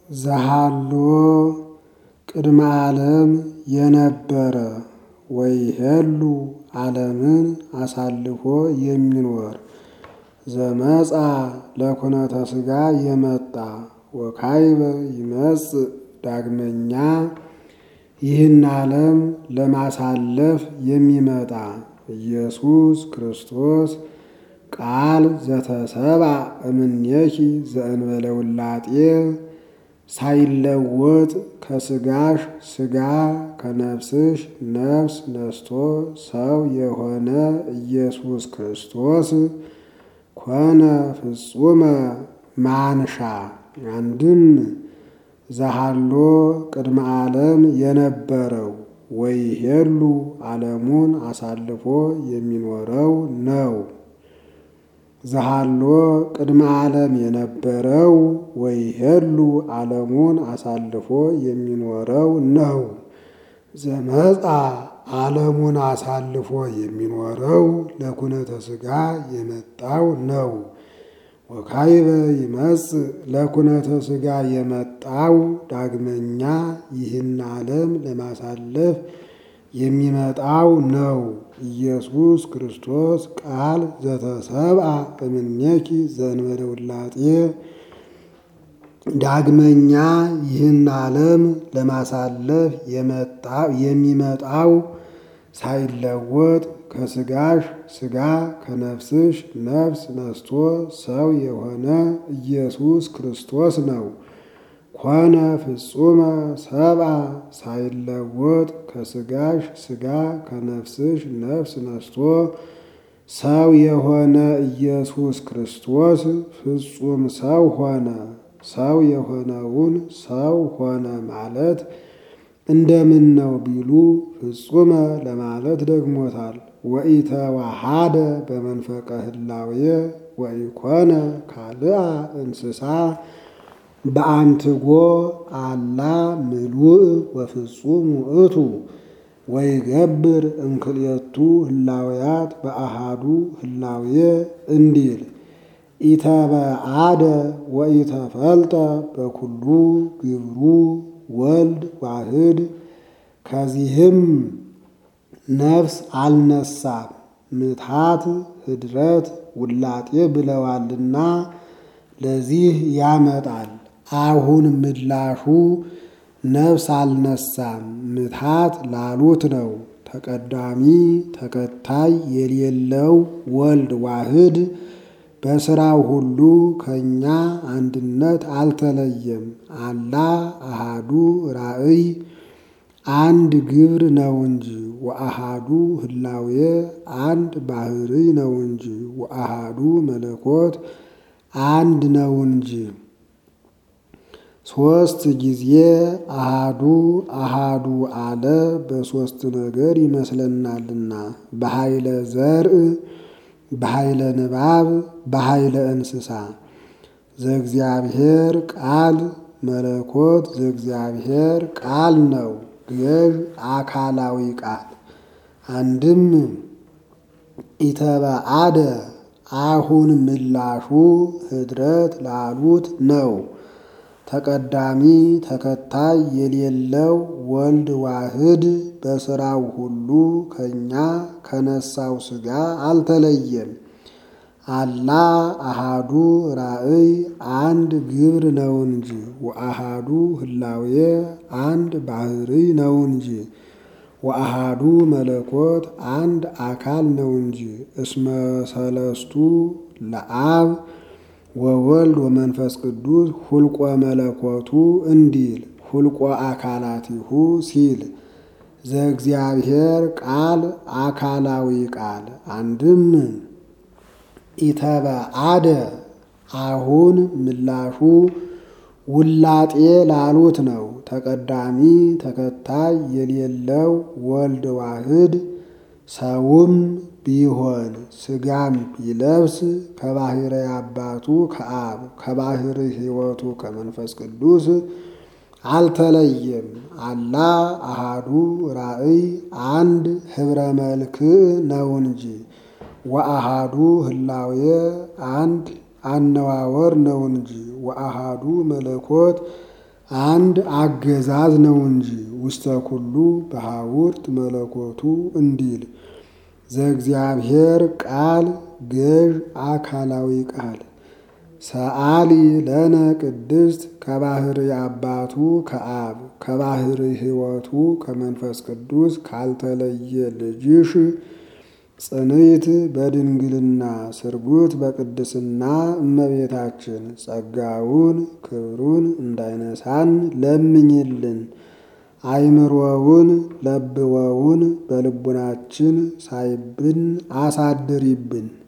ዘሃሎ ቅድመ ዓለም የነበረ ወይሄሉ ዓለምን አሳልፎ የሚኖር ዘመጻ ለኩነተ ሥጋ የመጣ ወካይበ ይመጽእ ዳግመኛ ይህን ዓለም ለማሳለፍ የሚመጣ ኢየሱስ ክርስቶስ ቃል ዘተሰብአ እምኔኪ ዘእንበለ ውላጤ ሳይለወጥ ከሥጋሽ ሥጋ ከነፍስሽ ነፍስ ነስቶ ሰው የሆነ ኢየሱስ ክርስቶስ ኮነ ፍጹመ ማንሻ አንድም ዘሃሎ ቅድመ ዓለም የነበረው ወይሄሉ ዓለሙን አሳልፎ የሚኖረው ነው። ዘሃሎ ቅድመ ዓለም የነበረው ወይሄሉ ዓለሙን አሳልፎ የሚኖረው ነው። ዘመጻ ዓለሙን አሳልፎ የሚኖረው ለኩነተ ሥጋ የመጣው ነው። ወካይበ ይመጽእ ለኩነተ ሥጋ የመጣው ዳግመኛ ይህን ዓለም ለማሳለፍ የሚመጣው ነው። ኢየሱስ ክርስቶስ ቃል ዘተሰብአ እምኔኪ ዘእንበለ ውላጤ ዳግመኛ ይህን ዓለም ለማሳለፍ የሚመጣው ሳይለወጥ ከሥጋሽ ሥጋ ከነፍስሽ ነፍስ ነስቶ ሰው የሆነ ኢየሱስ ክርስቶስ ነው። ኮነ ፍጹመ ሰብአ ሳይለወጥ ከሥጋሽ ሥጋ ከነፍስሽ ነፍስ ነስቶ ሰው የሆነ ኢየሱስ ክርስቶስ ፍጹም ሰው ሆነ። ሰው የሆነውን ሰው ሆነ ማለት እንደምን ነው ቢሉ ፍጹመ ለማለት ደግሞታል። ወኢተዋሃደ በመንፈቀ ህላዌ ወኢኮነ ካልአ እንስሳ በአንትጎ አላ ምሉእ ወፍጹም ውእቱ ወይገብር እምክልኤቱ ህላውያት በአሃዱ ህላዌ እንዲል ኢተበአደ ወኢተፈልጠ በኩሉ ግብሩ ወልድ ዋህድ ከዚህም ነፍስ አልነሳም ምትሃት ህድረት ውላጤ ብለዋልና ለዚህ ያመጣል። አሁን ምላሹ ነፍስ አልነሳም ምትሃት ላሉት ነው። ተቀዳሚ ተከታይ የሌለው ወልድ ዋህድ በሥራው ሁሉ ከእኛ አንድነት አልተለየም። አላ አሃዱ ራእይ አንድ ግብር ነው እንጂ ወአሃዱ ህላዌ አንድ ባህሪ ነው እንጂ ወአሃዱ መለኮት አንድ ነው እንጂ ሦስት ጊዜ አሃዱ አሃዱ አለ በሦስት ነገር ይመስለናልና በኃይለ ዘርእ በኃይለ ንባብ በኃይለ እንስሳ ዘእግዚአብሔር ቃል መለኮት ዘእግዚአብሔር ቃል ነው። ገዥ አካላዊ ቃል አንድም ኢተበአደ አሁን ምላሹ ህድረት ላሉት ነው። ተቀዳሚ ተከታይ የሌለው ወልድ ዋህድ በሥራው ሁሉ ከእኛ ከነሳው ሥጋ አልተለየም። አላ አሃዱ ራእይ አንድ ግብር ነው እንጂ ወአሃዱ ህላዌ አንድ ባህሪ ነው እንጂ ወአሃዱ መለኮት አንድ አካል ነው እንጂ እስመ ሰለስቱ ለአብ ወወልድ ወመንፈስ ቅዱስ ሁልቆ መለኮቱ እንዲል ሁልቆ አካላቲሁ ሲል ዘእግዚአብሔር ቃል አካላዊ ቃል አንድም ኢተበአደ አሁን ምላሹ ውላጤ ላሉት ነው። ተቀዳሚ ተከታይ የሌለው ወልድ ዋህድ ሰውም ቢሆን ሥጋም ቢለብስ ከባሕረ አባቱ ከአብ ከባሕር ሕይወቱ ከመንፈስ ቅዱስ አልተለየም። አላ አሃዱ ራእይ አንድ ኅብረ መልክዕ ነው እንጂ ወአሃዱ ህላዌ አንድ አነዋወር ነው እንጂ ወአሃዱ መለኮት አንድ አገዛዝ ነው እንጂ ውስተ ኩሉ በሐውርት መለኮቱ እንዲል ዘእግዚአብሔር ቃል ገዥ አካላዊ ቃል ሰአሊ ለነ ቅድስት ከባህሪ አባቱ ከአብ ከባህሪ ሕይወቱ ከመንፈስ ቅዱስ ካልተለየ ልጅሽ ጽንዕት በድንግልና ስርጉት በቅድስና እመቤታችን ጸጋውን ክብሩን እንዳይነሳን ለምኝልን። አይምሮውን ለብወውን በልቡናችን ሳይብን አሳድሪብን።